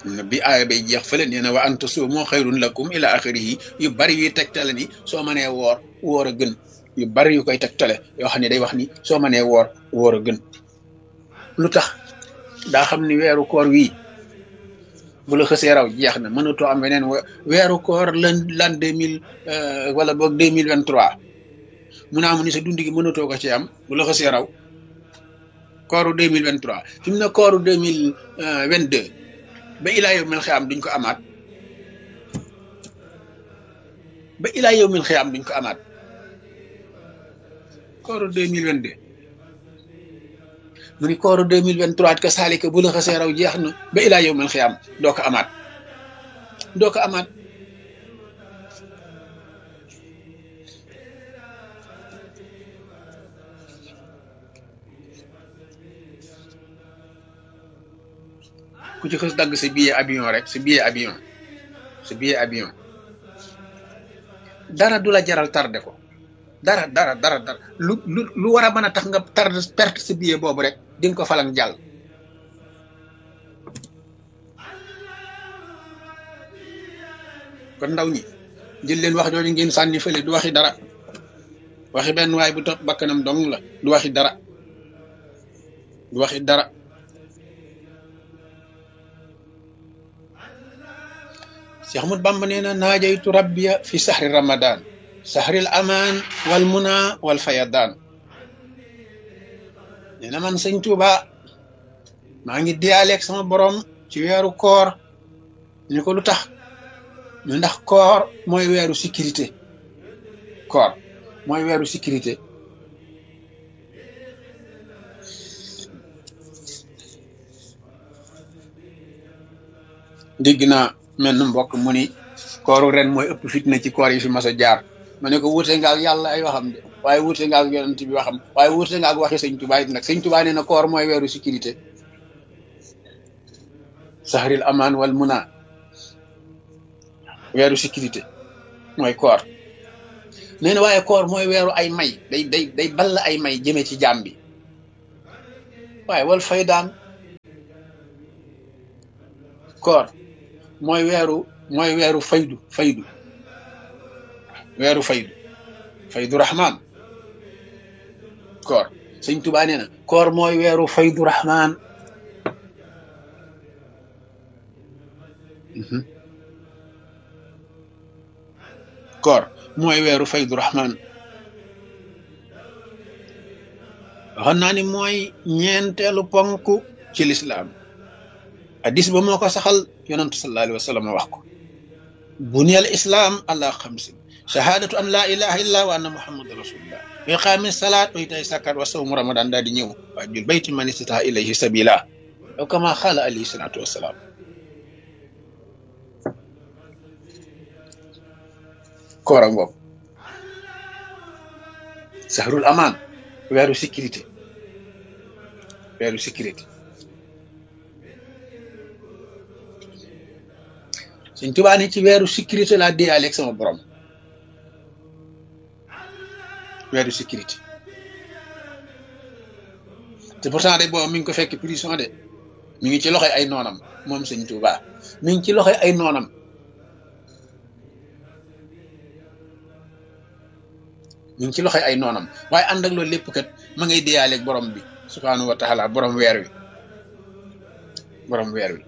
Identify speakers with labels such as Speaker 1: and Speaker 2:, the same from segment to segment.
Speaker 1: bi aaya bay jeex fële nee na wa an tasuumu xayrun lakum ila axirihi yu bari yuy tegtale ni soo mënee woor woor a gën yu bari yu koy tegtale yoo xam ne day wax ni soo mënee woor woor a gën lu tax daa xam ni weeru koor wii bu la xësee raw jeex na mënatoo am weneen weeru koor lan lan deux mille wala boog deux mille vingt trois mu naa mu ni sa dund gi mënatoo ko ci am bu la xësee raw kooru deux mille vingt trois fi mu ne kooru deux mille vingt deux ba ilaa yow mil xiyaam duñ ko amaat ba ilaa yow mil xiyaam duñ ko amaat kooru deux mille vingt deux mu ni kooru deux mille vingt trois ka saalika bu la xasee raw jeex na ba ilaa yow mil xiyaam doo ko amaat doo ko amaat ku ci xës dagg sa billet avion rek sa billet avion sa billet avion dara du la jaral tardé ko dara dara dara dara lu lu lu war a mën a tax nga tardé perte sa billet boobu rek di nga ko falang jàll kon ndaw ñi jël leen wax jooju ngeen sànni fële du waxi dara waxi benn waay bu topp bakkanam dong la du waxi dara du waxi dara Cheikh Ahmad Bamba nee na naajaytu rabbiya fi sahri ramadan sahril amaan wal muna wal fayadaan nee na man sëñ Tuuba maa ngi diyaaleeg sama borom ci weeru koor ñu ko lu tax ñu ndax koor mooy weeru sécurité koor mooy weeru sécurité dégg naa mel na mbokk mu ni kooru ren mooy ëpp fitna ci koor yi fi mas a jaar ma ne ko wuute nga ak yàlla ay waxam de waaye wuute nga ak yonent bi waxam waaye wuute nga ak waxi sëñ Tuubaa it nag sëñ Tuubaa nee na koor mooy weeru sécurité sahril amaan wal muna weeru sécurité mooy koor nee na waaye koor mooy weeru ay may day day day ball ay may jëme ci jaam bi waaye wal fay daan koor mooy weeru mooy weeru faydu faydu weeru faydu faydu rahman koor sëñ Tuubaa nee na koor mooy weeru faydu rahman koor mooy weeru faydu rahman waxoon naa ni mooy ñeenteelu ponk ci lislaam hadis ba moo ko saxal yonantu sallallahu alayhi wa sallam wax ko buniyal islam ala xamsin shahadatu an la ilaha illa wa anna muhammadan rasulullah wa iqaami salaat wa itaay sakat wa sawmu ramadan daal di ñëw waa jul bayti man istata ilayhi sabila aw kama xaala alayhi salatu wasalaam koora ngoog sahrul aman weeru sécurité weeru sécurité Sëñ Tuubaa ni ci weeru sécurité laa déyaale ak sama borom weeru sécurité te pourtant de boobu mi ngi ko fekk prison de mi ngi ci loxoy ay noonam moom Sëñ Tuubaa mi ngi ci loxoy ay noonam mi ngi ci loxoy ay noonam waaye ànd ak loolu lépp kat ma ngay déyaale ak borom bi subhaanahu wa taala borom weer wi borom weer wi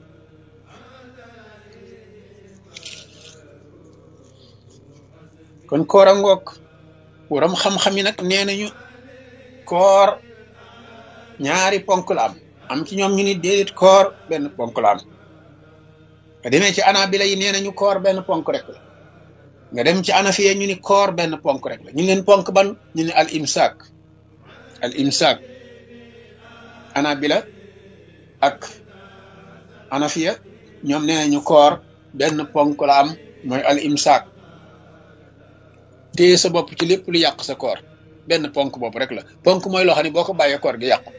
Speaker 1: kon koor a ngoog waram xam-xam yi nag nee nañu koor ñaari ponk la am am ci ñoom ñu ni déedéet koor benn ponk la am nga demee ci anabila yi nee nañu koor benn ponk rek la nga dem ci anafiya ñu ni koor benn ponk rek la ñu leen ponk ban ñu ni al imsaak al imsaak anabila ak anafiya ñoom nee nañu koor benn ponk la am mooy al imsaak téye sa bopp ci lépp lu yàq sa koor benn ponk bopp rek la ponk mooy loo xam ne boo ko bàyyee koor gi yàqu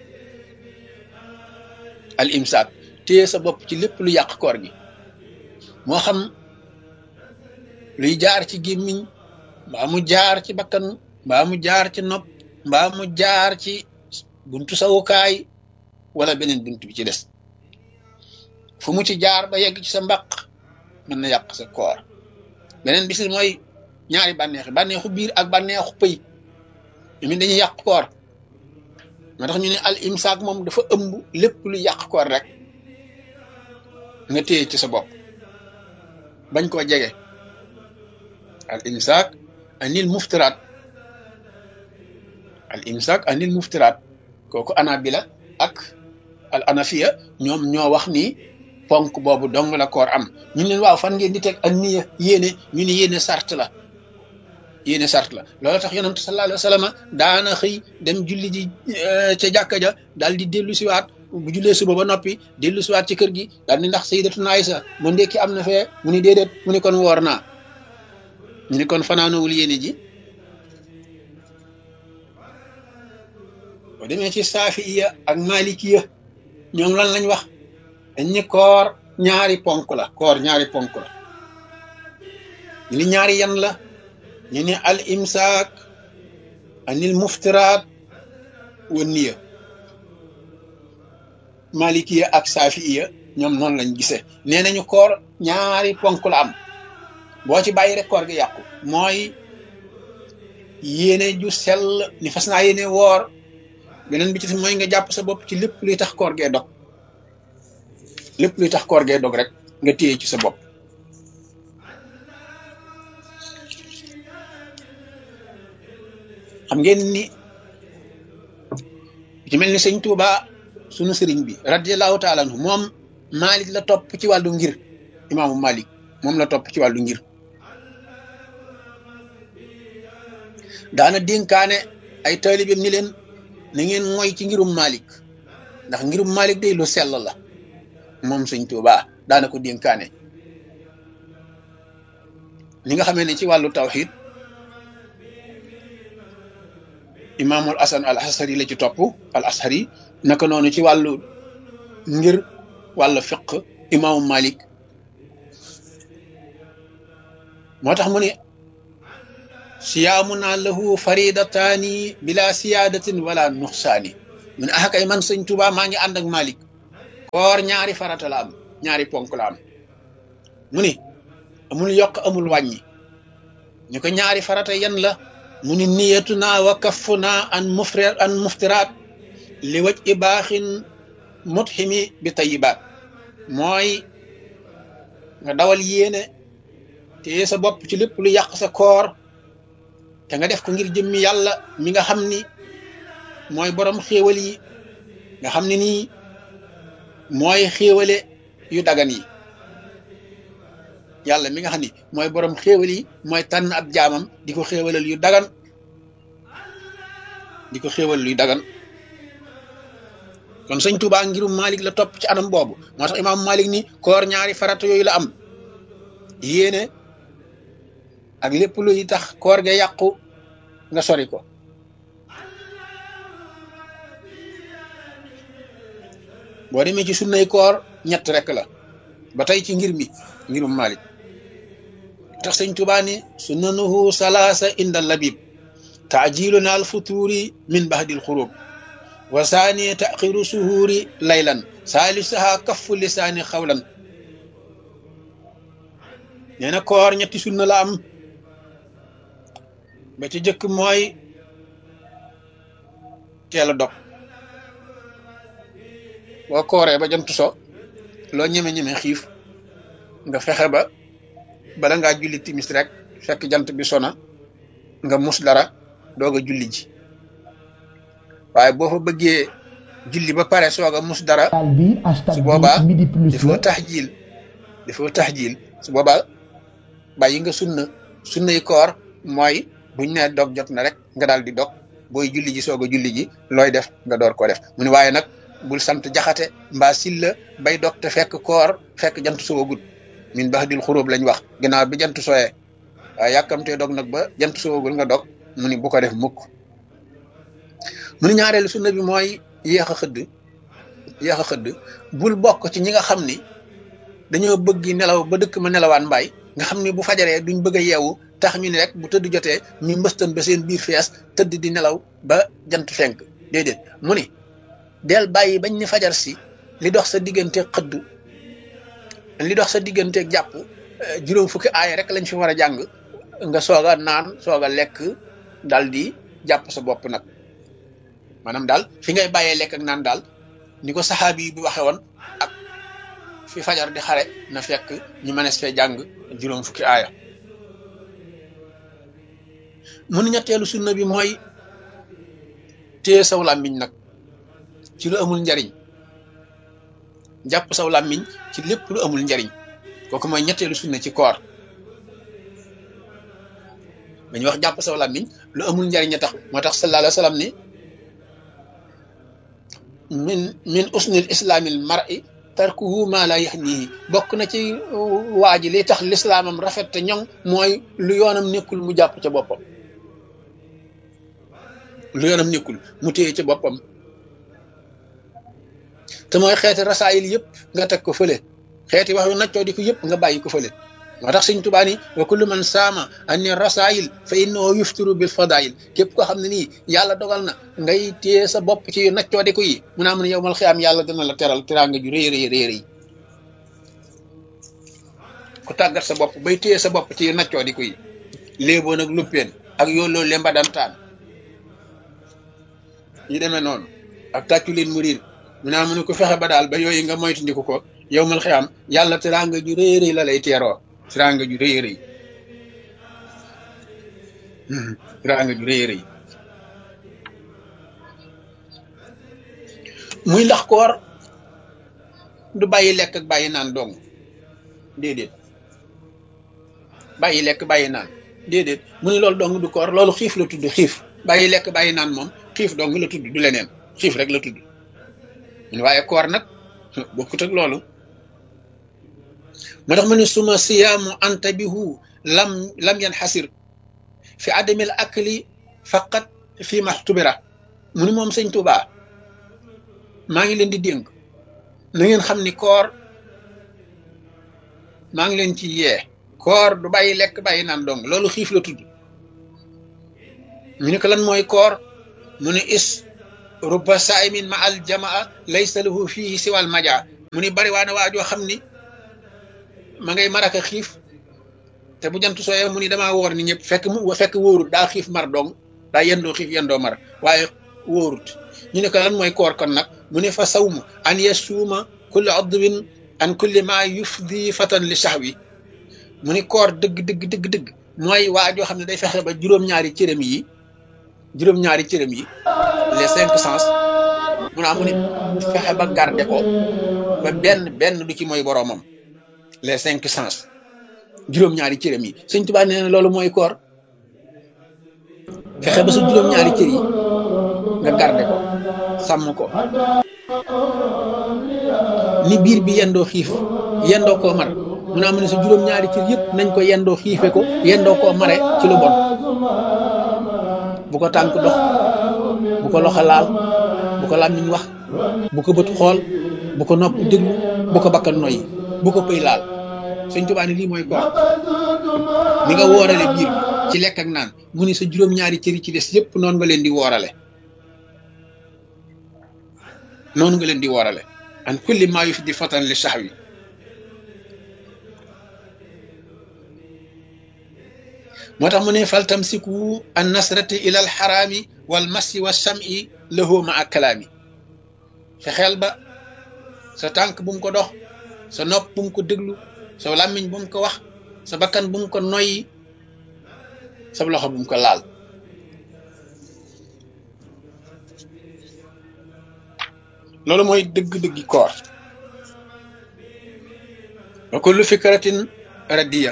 Speaker 1: al imsaak téye sa bopp ci lépp lu yàq koor gi moo xam luy jaar ci gémmiñ mbaa mu jaar ci bakkan mbaa mu jaar ci nopp mbaa mu jaar ci buntu sawukaay wala beneen buntu bi ci des fu mu ci jaar ba yegg ci sa mbaq mën na yàq sa koor beneen bis mooy ñaari bànneexi bànneexu biir ak bànneexu pëy mi dañuy yàq koor moo tax ñu ne al imsaak moom dafa ëmb lépp lu yàq koor rek nga téye ci sa bopp bañ koo jege al imsaak anil muftiraat al imsaak anil muftiraat kooku anabila ak al anafiya ñoom ñoo wax ni ponk boobu dong la koor am ñu leen waaw fan ngeen di teg ak niya yéene ñu ni yéene sart la yéene sart la loolu tax yonent sallallahu alayhi wa sallam daana xëy dem julli ji ca jàkka ja daal di dellu siwaat bu jullee suba ba noppi dellu siwaat ci kër gi daal di ndax sayyidatuna Aysa mu ndekki am na fee mu ni déedéet mu ni kon woor naa ñu ni kon fanaanowul yéene ji boo demee ci saafiya ak malikiya ñoom lan lañ wax dañ ni koor ñaari ponk la koor ñaari ponk la ñu ni ñaari yan la ñu ne al imsaak anil muftiraat wa niya malikiya ak saafiya ñoom noonu lañ gisee nee nañu koor ñaari ponk la am boo ci bàyyi rek koor gi yàqu mooy yéene ju sell ni fas naa yéene woor beneen bi ci mooy nga jàpp sa bopp ci lépp luy tax koor gee dog lépp luy tax koor gee dog rek nga téye ci sa bopp xam ngeen ni ci mel ni sëñ Tuuba sunu sëriñ bi radiallahu taala anhu moom Malik la topp ci wàllu ngir imaamu Malik moom la topp ci wàllu ngir daana dénkaane ay taalibeem ni leen na ngeen mooy ci ngirum Malik ndax ngirum Malik day lu sell la moom sëñ Tuuba daana ko dénkaane ni nga xamee ne ci wàllu tawxid imaamul asan al ashari la ci topp al ashari naka noonu ci wàllu ngir wàllu fiq imaamu malik moo tax mu ne siyaamuna lahu faridataani bila siyaadatin wala nuxsaani mu ne ah kay man sëñ Tuubaa maa ngi ànd ak malik koor ñaari farata la am ñaari ponk la am mu ni amul yokk amul wàññi ñu ko ñaari farata yan la mu ni niyatuna wa kaffuna an mufri an muftiraat li waj i baaxin mutximi bi tayibaat mooy nga dawal yéene te sa bopp ci lépp lu yàq sa koor te nga def ko ngir jëmmi yàlla mi nga xam ni mooy borom xéewal yi nga xam ne nii mooy xéewale yu dagan yi yàlla mi nga xam ni mooy borom xéewal yi mooy tànn ab jaamam di ko xéewalal yu dagan di ko xéewalal yu dagan kon sëñ Tuubaa ngirum Malik la topp ci anam boobu moo tax imaam Malik ni koor ñaari farata yooyu la am yéene ak lépp luy tax koor ga yàqu nga sori ko boo demee ci sunnay koor ñett rek la ba tey ci ngir mi ngirum Malik tax sëñ Tuubaa ni sunnanuhu salaasa inda labib taajiluna al futuri min bahdil xurub wa saani taxiru suhuuri laylan saalisaha kaffu lisaani xawlan nee na koor ñetti sunna la am ba ci jëkk mooy teel a dog boo kooree ba jant so loo ñeme-ñeme xiif nga fexe ba bala ngaa julli timis rek fekk jant bi sona nga mus dara doog a julli ji waaye boo fa bëggee julli ba pare soog a mus dara su boobaa dafoo tax jiil dafoo tax jiil su boobaa bàyyi nga sunna sunnay koor mooy buñ ne dog jot na rek nga daal di dog booy julli ji soog a julli ji looy def nga door ko def mu ne waaye nag bul sant jaxate mbaa silla bay dog te fekk koor fekk jant soogul min bax dil xuróob lañ wax ginnaaw bi jant sooyee waaye yàkkamtee dog nag ba jant soogul nga dog mu ni bu ko def mukk mu ni ñaareelu sunna bi mooy yéex a xëdd yéex a xëdd bul bokk ci ñi nga xam ni dañoo bëgg nelaw ba dëkk ma nelawaan mbaay nga xam ni bu fajaree duñ bëgg a yeewu tax ñu ni rek bu tëdd jotee ñu mbëstan ba seen biir fees tëdd di nelaw ba jant fenk déedéet mu ni del bàyyi bañ ni fajar si li dox sa diggante xëdd li dox sa digganteeg jàpp juróom fukki aaya rek lañ fi war a jàng nga soog a naan soog a lekk dal di jàpp sa bopp nag maanaam daal fi ngay bàyyee lekk ak naan daal ni ko saxaabi yi bi waxe woon ak fi fajar di xare na fekk ñu mënees fee jàng juróom fukki aaya mu ni ñetteelu sunna bi mooy téye saw làmmiñ nag ci lu amul njariñ jàpp saw làmmiñ ci lépp lu amul njariñ kooku mooy ñetteelu sunna ci koor dañuy wax jàpp saw làmmiñ lu amul njariñ a tax moo tax sallallahu alayhi wa sallam ni min min usnil islaamil mar'i tarkuhu ma la yaxnihi bokk na ci waa ji li tax lislaamam rafet te ñoŋ mooy lu yoonam nekkul mu jàpp ca boppam lu yoonam nekkul mu téye ca boppam te mooy xeeti rasaayil yëpp nga teg ko fële xeeti wax yu naccoo di ko yëpp nga bàyyi ko fële moo tax sëñ Tuubaa ni wa kullu man saama anni rasaayil fa innahu yuftiru bil fadaayil képp koo xam ne nii yàlla dogal na ngay téye sa bopp ci yu naccoo di ko yi mu naa mën yow mal xiyaam yàlla dana la teral teraanga ju rëy rëy rëy rëy ku tàggat sa bopp bay téye sa bopp ci yu naccoo di ko yi léeboon ak luppeen ak yooloo lemba dantaan ñu demee noonu ak tàccu leen mu riir mu naa mën ko fexe ba daal ba yooyu nga moytandiku ko yow mal xiyaam yàlla teraanga ju rëy rëy la lay teeroo teraanga ju rëy rëy teraanga ju rëy rëy muy ndax koor du bàyyi lekk ak bàyyi naan dong déedéet bàyyi lekk bàyyi naan déedéet mu ni loolu dong du koor loolu xiif la tudd xiif bàyyi lekk bàyyi naan moom xiif dong la tudd du leneen xiif rek la tudd waaye koor nag bokkut ak loolu moo tax ma ne suma siyaamu antabihu lam lam yan xasir fi adamil akli faqat fi maxtubira mu ni moom sëñ Tuubaa maa ngi leen di dénk na ngeen xam ni koor maa ngi leen ci yee koor du bàyyi lekk bàyyi naan dong loolu xiif la tudd mu ni ko lan mooy koor mu ne is rubba saimin ma al jamaa laysa lahu fihi siwal maja mu ni bari waana waajoo xam ni ma ngay maraka xiif te bu jant sooyee mu ni damaa woor ni ñëpp fekk mu fekk wóorut daa xiif mar dong daa yendoo xiif yendoo mar waaye wóorut ñu ne ko lan mooy koor kon nag mu ne fa sawmu an yasuuma kulli adwin an kulli ma yufdi fatan li sahwi mu ni koor dëgg dëgg dëgg dëgg mooy waajoo xam ne day fexe ba juróom-ñaari cërëm yi juróom-ñaari cërëm yi les cinq sens mu naa mu ni fexe ba garde ko ba benn benn du ci mooy boroomam les cinq sens juróom-ñaari cërëm yi sëñ Tuubaa nee na loolu mooy koor fexe ba sa juróom-ñaari cër yi nga garde ko sàmm ko ni biir bi yendoo xiif yendoo koo mar mu naa mu ne sa juróom-ñaari cër yëpp nañ ko yendoo xiife ko yendoo koo mare ci lu bon bu ko tànk dox bu ko loxo laal bu ko làmmiñ wax bu ko bët xool bu ko nopp déglu bu ko bakkan noyyi bu ko pëy laal sëñ Tuubaa ne lii mooy koor ni nga woorale biir bi ci lekk ak naan mu ni sa juróom-ñaari cër yi ci des yëpp noonu nga leen di woorale noonu nga leen di woorale an kulli maa yufdi fatan li sahwi moo tax mu ne fal tamsiku an nasrati ila al xaraami wal masi wa sami lahu ma ak kalaami fexeel ba sa tànk bu mu ko dox sa nopp bu mu ko déglu sa làmmiñ bu mu ko wax sa bakkan bu mu ko noyyi sa loxo bu mu ko laal loolu mooy dëgg-dëggi koor wa kullu fikratin radiya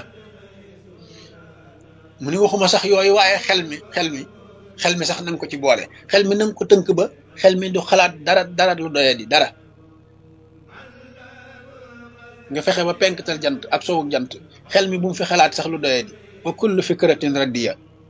Speaker 1: mu ni waxuma sax yooyu waaye xel mi xel mi xel mi sax nanga ko ci boole xel mi nanga ko tënk ba xel mi du xalaat dara dara lu doye di dara nga fexe ba penktal jant ak sowuk jant xel mi bu mu fi xalaat sax lu doye di wa kullu fikratin radiya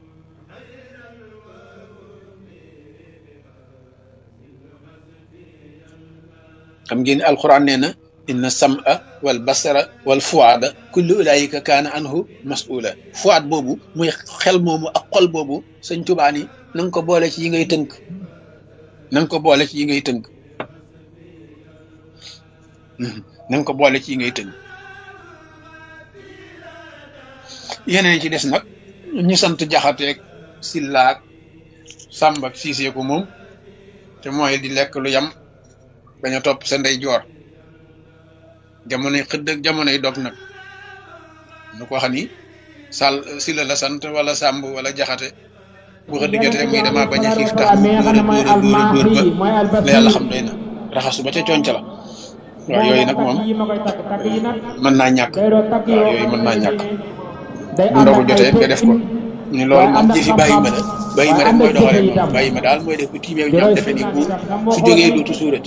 Speaker 1: xam ngeen alquran nee na inna sam'a wal basara wal fuada kullu ulaayika kaana anhu mas'ula fuad boobu muy xel moomu ak xol boobu sëñ Tuubaa ni na nga ko boole ci yi ngay tënk na nga ko boole ci yi ngay tënk na nga ko boole ci yi ngay tënk yeneen ci des nag ñu sant jaxateeg sillaak sàmb ak siisee ko moom te mooy di lekk lu yam bañ a topp sa ndey joor jamonoy xëdd ak jamonoy dog nag nu ko xam ni sàll silla la sant wala sàmb wala jaxate bu xëdd jotee muy dama bañ a xiif tax mu dóor a dóor a dóor a dóor ba la yàlla xam doy na raxasu ba ca conc la waaw yooyu nag moom mën naa ñàkk waaw yooyu mën naa ñàkk bu ndogu jotee nga def ko ni loolu moom jëfi bàyyi ma la bàyyi ma rek mooy doxalee moom bàyyi ma daal mooy def bu tiimee ñoom defe ni bu su jógee dootu suurati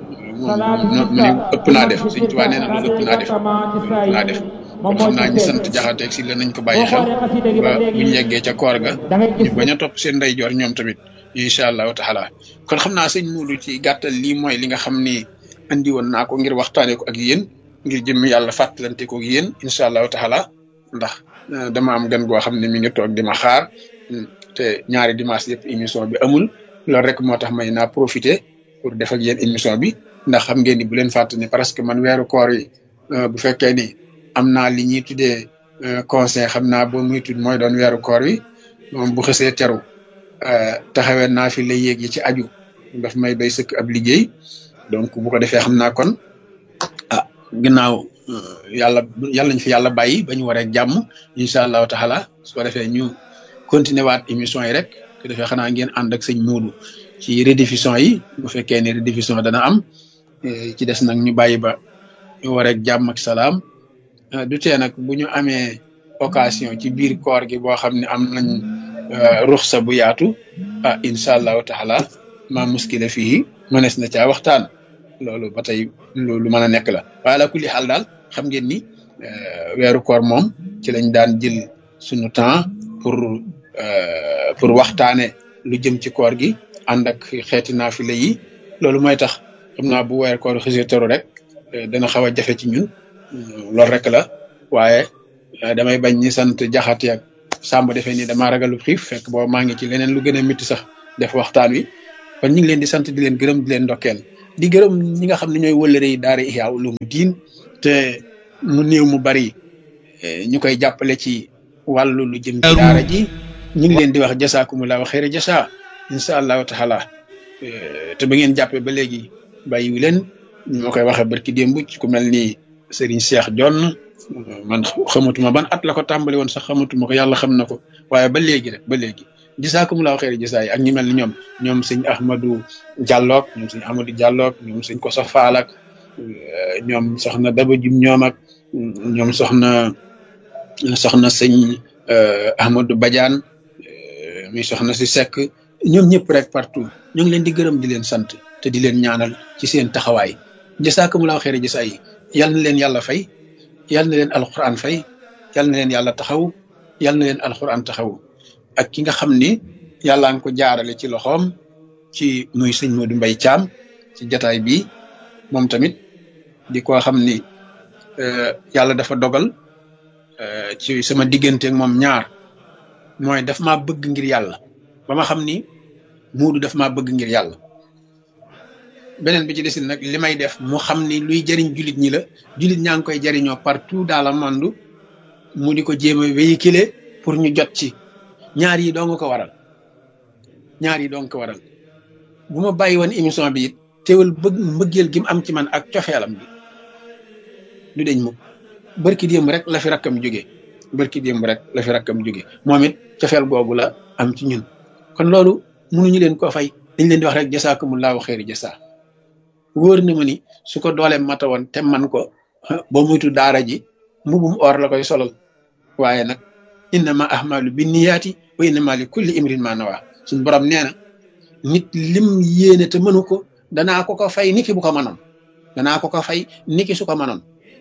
Speaker 1: moom mu ne ëpp naa def suñ tubaab nee na loolu ëpp naa def ëpp naa def kon xam naa ñu sant jaxateeg si la nañ ko bàyyi xel ba buñ yeggee ca koor ga ñu bañ a topp seen ndeyjoor ñoom tamit incha allahu taala kon xam naa sëñ Muudu ci gàttal lii mooy li nga xam ni andi woon naa ko ngir waxtaanee ko ak yéen ngir jëm yàlla fàttalante ko ak yéen incha allahu taala ndax dama am gan goo xam ne mi ngi toog di ma xaar te ñaari dimanche yëpp émission bi amul loolu rek moo tax may naa profité pour def ak yéen émission bi ndax xam ngeen ni bu leen fàtte ni parce que man weeru koor yi bu fekkee ni am naa li ñuy tuddee conseil xam naa boo muy tudd mooy doon weeru koor wi moom bu xësee teru taxawee naa fi la yéeg yi ci aju daf may doy sëkk ab liggéey donc bu ko defee xam naa kon ah ginnaaw yàlla yàlla ñu fi yàlla bàyyi ba ñu waree jàmm incha allahu taala su ko defee ñu continuer waat émission yi rek te defee xanaa ngeen ànd ak sëñ Muudu ci rediffusion yi bu fekkee ne rediffusion dana am ci des nag ñu bàyyi ba ñu waree jàmm ak salaam du tee nag bu ñu amee occasion ci biir koor gi boo xam ne am nañ ruxsa bu yaatu ah incha allahu taala ma muskila fii mënees na caa waxtaan loolu ba tey lu mën a nekk la waaye la kulli xaal daal xam ngeen ni weeru koor moom ci lañ daan jël suñu temps pour pour waxtaane lu jëm ci koor gi ànd ak xeeti naafile yi loolu mooy tax xam naa bu weeru koor xësee teru rek dana xaw a jafe ci ñun loolu rek la waaye damay bañ ñi sant jaxati ak sàmb defee ni damaa ragalu xiif fekk booba maa ngi ci leneen lu gën a métti sax def waxtaan wi kon ñu ngi leen di sant di leen gërëm di leen ndokkeel di gërëm ñi nga xam ne ñooy wëllëre yi daara Ihya Ulumuddin te mu néew mu bari ñu koy jàppale ci wàllu lu jëm ci daara ji ñu ngi leen di wax jasaakumullahu xayra jasa incha allahu taala te ba ngeen jàppee ba léegi bàyyiwu leen ñu ma koy waxee barki démb ci ku mel ni Serigne Cheikh Jonn man xamatuma ban at la ko tàmbali woon sax xamatuma ko yàlla xam na ko waaye ba léegi rek ba léegi jasaakumullahu xayra jasa yi ak ñi mel ni ñoom ñoom sëñ Ahmadou Dialloog ñoom sëñ Ahmadou Dialloog ñoom sëñ Kosa Faal ak ñoom soxna Daba Jum ñoom ak ñoom soxna soxna sëñ Ahmadou Badiane mi soxna si Seck ñoom ñëpp rek partout ñu ngi leen di gërëm di leen sant te di leen ñaanal ci seen taxawaay jasaakumullahu xayra jasa yi yal na leen yàlla fay yal na leen alquran fay yal na leen yàlla taxaw yal na leen alquran taxaw ak ki nga xam ni yàlla nga ko jaarale ci loxoom ci muy sëñ Modou Mbaye Thiam ci jataay bi moom tamit di ko xam ni yàlla dafa dogal ci sama diggante ak moom ñaar mooy daf maa bëgg ngir yàlla ba ma xam ni Modou daf maa bëgg ngir yàlla beneen bi ci desin nag li may def mu xam ni luy jëriñ jullit ñi la jullit ñaa ngi koy jëriñoo partout dans le monde mu di ko jéem a véhiculer pour ñu jot ci ñaar yi doo nga ko waral ñaar yi doo nga ko waral bu ma bàyyi woon émission bi it teewul bëgg mbëggeel gi mu am ci man ak cofeelam bi du deñ mukk barki démb rek la fi rakkam jóge barki démb rek la fi rakkam jóge moom it cofeel googu la am ci ñun kon loolu mënuñu leen ko fay dañ leen di wax rek jasaakumullahu xeeri jasa wóor na ma ni su ko dooleem mata woon te man ko ba muytu daara ji mbubum or la koy solal waaye nag innama ahmalu bi niyaati wa innama li kulli imrin ma nawa suñ borom nee na nit lim yéene te mënu ko danaa ko ko fay niki bu ko mënoon danaa ko ko fay niki su ko mënoon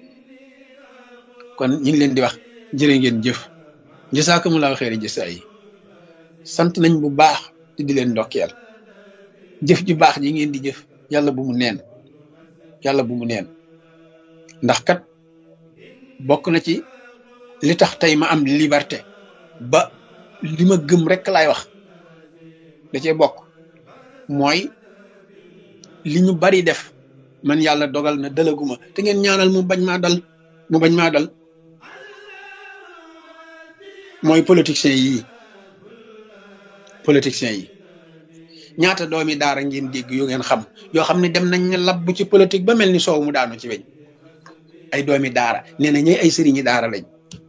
Speaker 1: kon ñu ngi leen di wax jërë ngeen jëf jasaakumullahu xeeri jasa yi sant nañ bu baax te di leen ndokkeel jëf ju baax ji ngeen di jëf yàlla bu mu neen yàlla bu mu neen ndax kat bokk na ci li tax tey ma am liberté ba li ma gëm rek laay wax da cee bokk mooy li ñu bari def man yàlla dogal na dalaguma te ngeen ñaanal mu bañ maa dal mu bañ maa dal mooy politiciens yii politiciens yi ñaata doomi daara ngeen dégg yu ngeen xam yoo xam ne dem nañ ne labb ci politique ba mel ni soow mu daanu ci weñ ay doomi daara nee na ñooy ay sëriñi daara lañ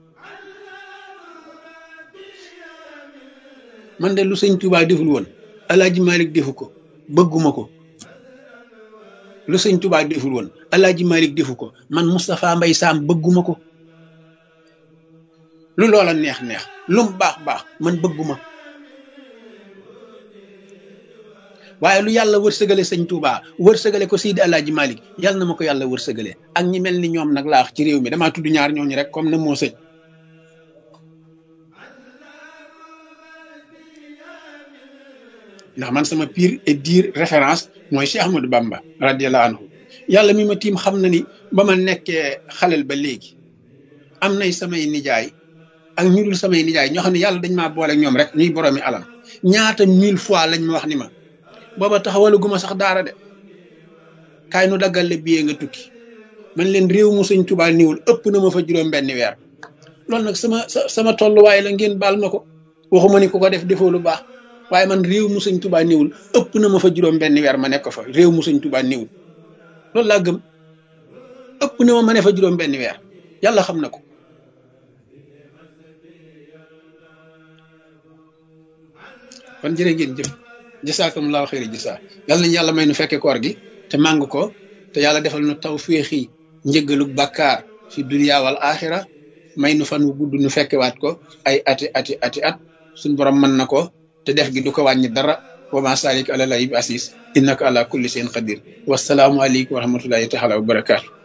Speaker 1: man de lu sëñ Touba deful woon alaaji Malick defu ko bëgguma ko lu sëñ Touba deful woon alaaji Malick defu ko man Moustapha Mbay Saam bëgguma ko lu loola neex neex lum baax baax man bëgguma waaye lu yàlla wërsëgale sëñ Touba wërsëgale ko Seydi alaaji Malick yàlla na ma ko yàlla wërsëgale ak ñi mel ni ñoom nag laax ci réew mi damaa tudd ñaar ñooñu rek comme na moo sëñ ndax man sama pire et dire référence mooy Cheikh Ahmadou Bamba radiallahu anhu yàlla mi ma tiim xam na ni ba ma nekkee xalel ba léegi am nay samay nijaay ak ñu dul samay nijaay ñoo xam ne yàlla dañ maa boole ñoom rek ñuy boroomi alam ñaata mille fois lañ ma wax ni ma booba taxawalu guma sax daara de kaay nu daggal le billet nga tukki man leen réew mu sëñ Tuubaa niwul ëpp na ma fa juróom benn weer loolu nag sama sama tolluwaay la ngeen baal ma ko waxuma ni ku ko def defoo lu baax waaye man réew mu sëñ Tuubaa niwul ëpp na ma fa juróom benn weer ma nekk fa réew mu sëñ Tuubaa niwul loolu laa gëm ëpp na ma ma ne fa juróom benn weer yàlla xam na ko kon jërë ngeen jëf jasaakumullahu xayri jasaa yàlla nañu yàlla may nu fekke koor gi te màng ko te yàlla defal nu taw féexi njëggalu bàkkaar fi dunya wal axira may nu fan wu gudd nu fekkewaat ko ay ati ati ati at suñ borom mën na ko te def gi du ko wàññi dara wa ma salik ala lahi bi asis innaka ala kulli shay'in qadir wasalaamu aleykum wa rahmatullahi taala wa barakaatu